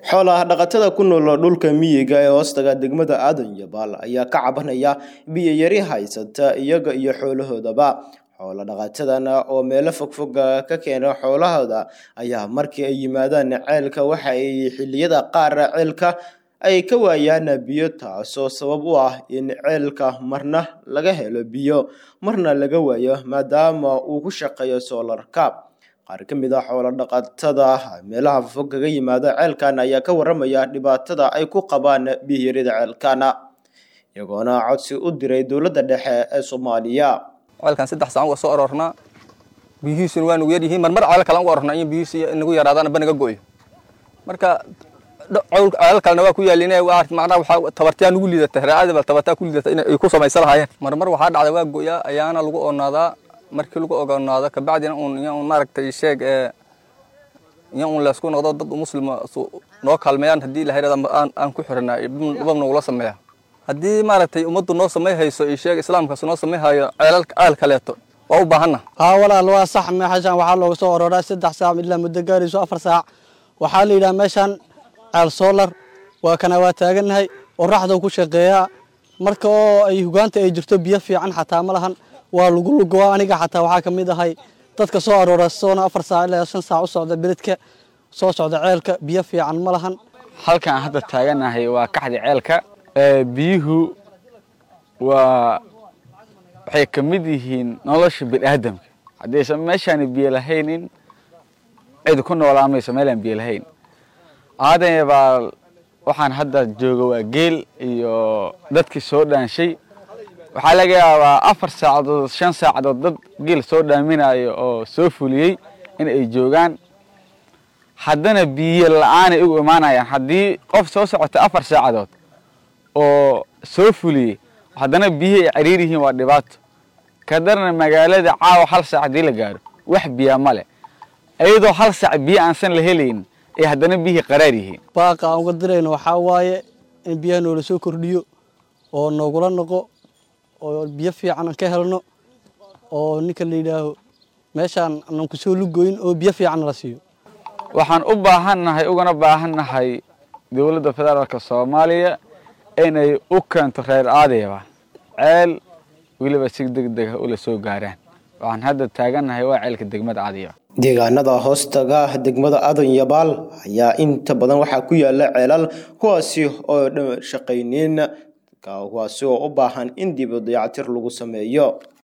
xoolaha dhaqatada ku nool dhulka miyiga ee hoostaga degmada aadan yabaal ayaa ka cabanaya biyo yari haysata iyaga iyo xoolahoodaba xoolo dhaqatadan oo meelo fogfog ka keena xoolahooda ayaa markii ay yimaadaan ceelka waxa ay xilliyada qaar ceelka ay ka waayaan biyo taasoo sabab u ah in ceelka marna laga helo biyo marna laga waayo maadaama uu ku shaqeeyo soolarka qaar ka mid a xoolo dhaqatada meelaha fog kaga yimaada ceelkan ayaa ka waramaya dhibaatada ay ku qabaan biyoyarida ceelkana iyagoona codsi u diray dowladda dhexe ee soomaaliya ceelkan saddex saan uga soo aroornaa biyihiisuna waa nagu yaryihiin marmar ceel kale uga aroornaa in biyihiisi nagu yaraadaan ba naga go'yo marka ceelal kalena waa ku yaalin macnaha waxaa tabartiyaa nagu liidata raacada bal tabartaa ku liidata in ay ku samaysan lahaayeen marmar waxaa dhacda waa go'yaa ayaana lagu oonaadaa markii lagu ogonaado kabacdina uun iyo un maaragtay sheeg ee iyo un laysku noqdo dad muslima noo kaalmeeyaan haddii ilahay aan aan ku xiranaa dhibab nagula sameeya haddii maaragtay ummaddu noo samay hayso iyo sheeg islaamkaas noo samay hayo ceelal ceel kaleeto waa u baahanna haa walaal waa sax meeshaan waxaa looga soo orooraa saddex saac ilaa muddo gaarayso afar saac waxaa la yidhaha meeshaan ceel solar waa kana waa taagannahay oraxdau ku shaqeeyaa marka oo ay hugaanta ay jirto biyo fiican xataa ma lahan waa lagu lugoa aniga xataa waxaa ka mid ahay dadka soo aroora soona afar saac ilaa shan saac u socda beledka soo socda ceelka biyo fiican ma lahan halkaan hadda taaganahay waa kaxdi ceelka biyuhu waa waxay ka mid yihiin nolosha biniaadamka haddaysan meeshaani biyo lahaynin cid ku noolaamayso meelaan biyo lahayn aadan baa waxaan hadda jooga waa geel iyo dadkii soo dhaanshay waxaa laga yaabaa afar saacadood shan saacadood dad geel soo dhaaminayo oo soo fuliyey in ay joogaan haddana biyo la-aanay ugu imaanayaan haddii qof soo socota afar saacadood oo soo fuliyey haddana biyihii ay cariir yihiin waa dhibaato kadarna magaalada caawa hal saac haddii la gaaro wax biyaa ma leh iyadoo hal saac biyo aansan la helayn ay haddana biyihii qaraar yihiin baaqa aan uga dirayno waxaa waaye in biyaha noola soo kordhiyo oo noogula noqo oo biyo fiican aan ka helno oo ninka la yidhaaho meeshaan aanan ku soo lugoyn oo biyo fiican la siiyo waxaan u baahannahay ugana baahannahay dowladda federaalka soomaaliya inay u keento reer aadayba ceel weliba si deg deg ah ula soo gaaraan waxaan hadda taagannahay waa ceelka degmada aadayaba deegaanada hoostaga degmada aadan yabaal ayaa inta badan waxaa ku yaala ceelal kuwaasi oo shaqayniin kuwaasi oo u baahan in dib dayactir lagu sameeyo